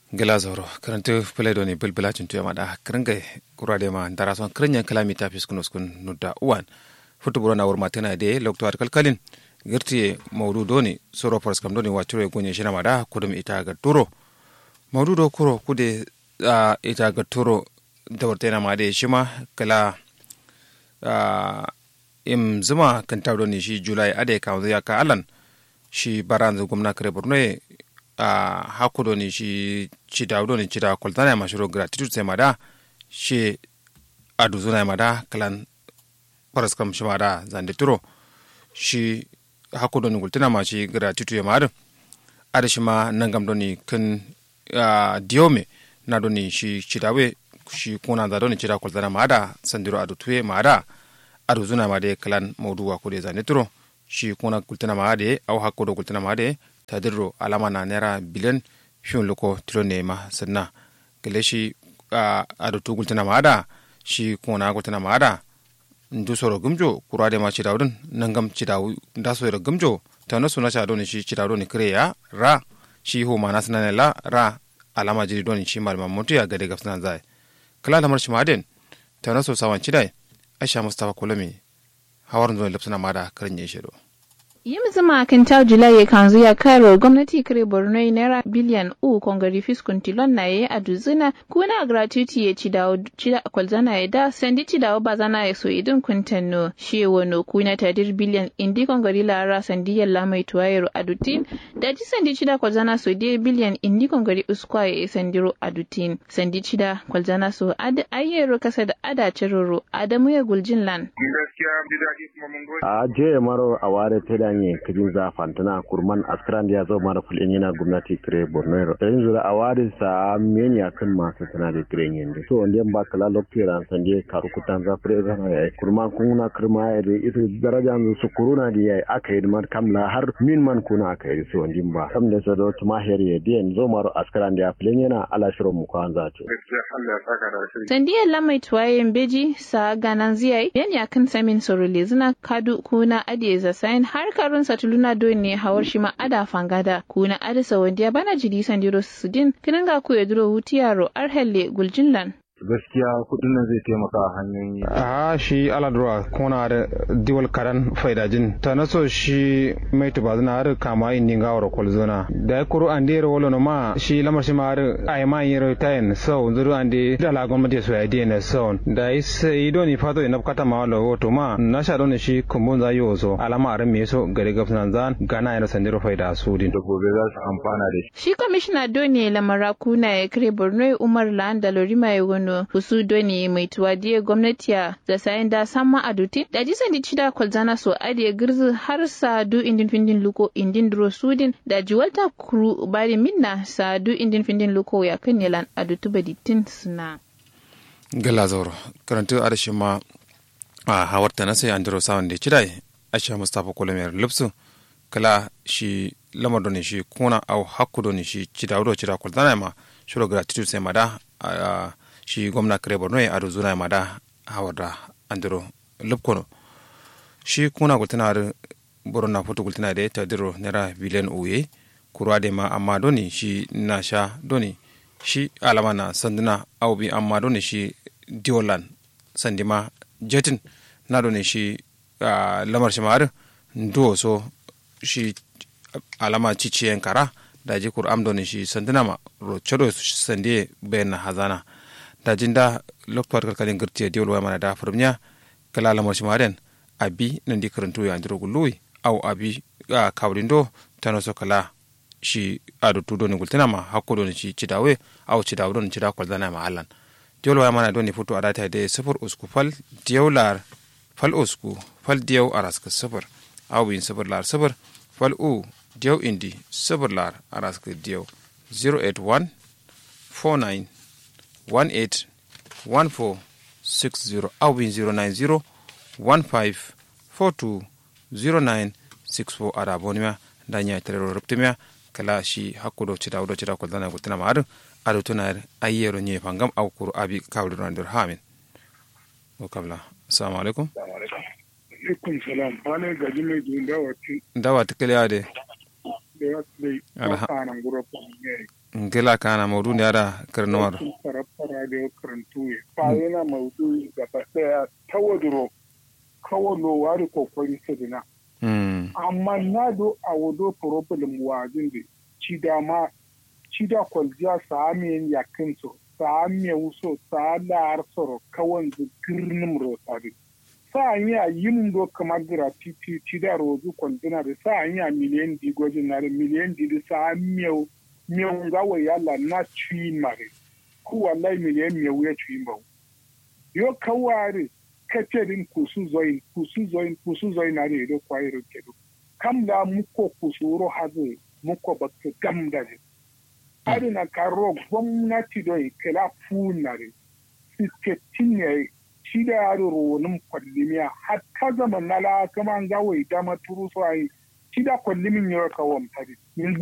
gela zoro karantu pele doni bilbila cuntu ya mada kringa kurade ma ndara son krinya kalami ta fiskunos kun nudda uwan futu burana wurma tana de lokto ar kalkalin girti maudu doni soro pars kam doni wacuro gonye shina mada kudum ita ga turo maudu do kuro kude uh, ita ga turo dawartena ma de shima kala uh, im zuma kan tawdo ni shi julai ade ka ya ka alan shi baranzu gumna kare borno e a hakudo ni shi chidawdo ni chida koltana ma shiro gratitude se mada shi aduzuna mada kalan paras kam shi mada zande turo shi hakudo ni gultina ma shi gratitude mada ada shi ma nangam do ni kan diome na do ni shi chidawe shi kuna da do ni chida koltana mada sandiro adu tuye mada adu zuna made kalan mawduwa kude zande turo shi kuna gultina made au hakkudo gultina made tadirro alama na naira biliyan fiyon loko tilo ne ma sanna gele shi adu tu gultina mada shi kuna gultina mada ndu soro gumjo kurade ma ci dawdun nangam ci dawu nda soro gumjo tano suna cha doni shi ci dawdoni kreya ra shi ho mana sanane la ra alama jiri doni shi malma mutu ya gade gafsana zai kala lamar shi maden tano so sawan ci dai aisha mustapha kulami hawar zuwa lipsuna mada karin ya shido. Yim zama kan ta Julai kan zuya karo gwamnati kare Borno naira biliyan u kongari fiskun tilon na ye a duzuna kuna gratuity ya ci dawo cida kwalzana ya da sandi ci dawo ba zana ya so idin kuntanno shi wano kuna tadir biliyan indi kongari lara sandi yalla mai tuwayero adutin da ji sandi cida kwalzana so de biliyan indi kongari uskwa ya sandiro adutin sandi cida kwalzana so ad ayyero kasa da ada ciroro adamu ya guljin lan. A je maro a ware ta danye kajin za fantana kurman askran da ya zo mara fulin yana gwamnati kire borno da yin zura a ware sa meni kan masu tana da kire yin da so wanda ba kala lokacin ran san je karu kutan za fure zana yayi kurman kuna kirma ya da ita daraja su kuruna da yayi aka yi man kamla har min man kuna aka yi so wanda ba kam da so da tuma her ya da zo maro askran da ya fulin yana ala shirin mu kwan za ce sandiyar lamai tuwayen beji sa ganan ziyai yan yakan samin sorole zina kadu kuna adiye zasayin har karun satuluna do ne hawar shi ma ada fangada kuna adisa wanda bana jidi sandiro sudin kinin ga ku yaduro wutiyaro arhelle guljinlan gaskiya kudin nan zai taimaka a hanyoyi a shi aladura kona da diwal karan faidajin ta naso shi mai tuba zina har kama indi ga wara kolzona da ya kuru an dera wala ma shi lamar shi ma har ai ma yin tayin sau zuru an de da la gwamnati so ya dena sau da yi sai doni fato ina kata ma wala wato ma na sha doni shi kumbun za yi wazo alama a me so gari gafsan zan gana yana sandiro faida su din da gobe za su amfana da shi shi kwamishina doni lamara kuna ya kire borno umar lan da lorima ya wano husu doni mai tuwadiye gwamnati da sayan da sama aduti da jisan di cida kwalzana so adiye girzi har sa du indin findin luko indin duro sudin da jiwalta kuru bari minna sa du indin findin luko ya kan nelan adutu baditin suna. gala zauro karantu adashi ma a hawarta na sai andro sawan da cidai asha mustapha kolomiyar lupsu kala shi lamar doni shi kuna au hakku doni shi cida wuro cida kwalzana ma shiro gratitude sai mada shi gwamna kare borno ya ado zuna ma da hawar da andiro lupkono shi kuna gultina ar borona foto gultina da ta diro naira biliyan uye kurwa da ma amma doni shi na sha doni shi alama na sanduna au bi amma doni shi diolan sandi ma jetin na doni shi lamar shi ma'ar ndo so shi alama ciciyen kara da ji kur am doni shi sanduna ma ro chodo sandi bayan hazana da jinda loktor kalkalin girtiya diwol wa mana da furmiya kala lamar shi maren abi nan di karantu ya andiro gului au abi a kawrin do tano so kala shi ado tudo ni gultina ma hakko do ni shi cidawe au cidawe do ni cida kwal dana ma allan diwol wa mana do ni futu adata de sufur usku fal diyawlar fal usku fal diyaw araska sufur au bin sufur lar sufur fal u diyaw indi sufur lar araska diyaw 081 49 181460 au bin 090 15420964 ada bonima da nya terero ruptimia kala shi hakkudo cita udo cita ko dana gutina mar ado tunar ayero nye pangam au kuru abi kawdo randur hamin o kabla assalamu alaikum alaikum salam wane gaji mai dun dawati dawati kale ade da ya sai kanan gura ko ne ngela kana maudu ne ada karnuwar fara da karantu ya fa yana maudu gaba daya tawaduro kawalo wari kokari sadina amma na do a wado problem wajin da ci dama ci da kwaljiya samiyan yakin so samiya wuso sa da soro kawan da girnin rotari sa yi a yin do kamar gira titi ci da rozu kwandina da sa yi a miliyan di gwajin na da miliyan di da sa miyau miyau gawa yalla na ci mare ku wallahi miliyan miyau ya ci mbau yo kawari kacerin kusu zoyin kusu zoyin kusu zoyin na da ido kwairo kedu kam da muko kusuro hazo muko bakka gam da ne ari na karo gwamnati don kala funare siketin ne shi da yaro ronin kwallimiya har ta zama na la kama an gawo ita maturu so ai shi da kwallimin yau kawon tare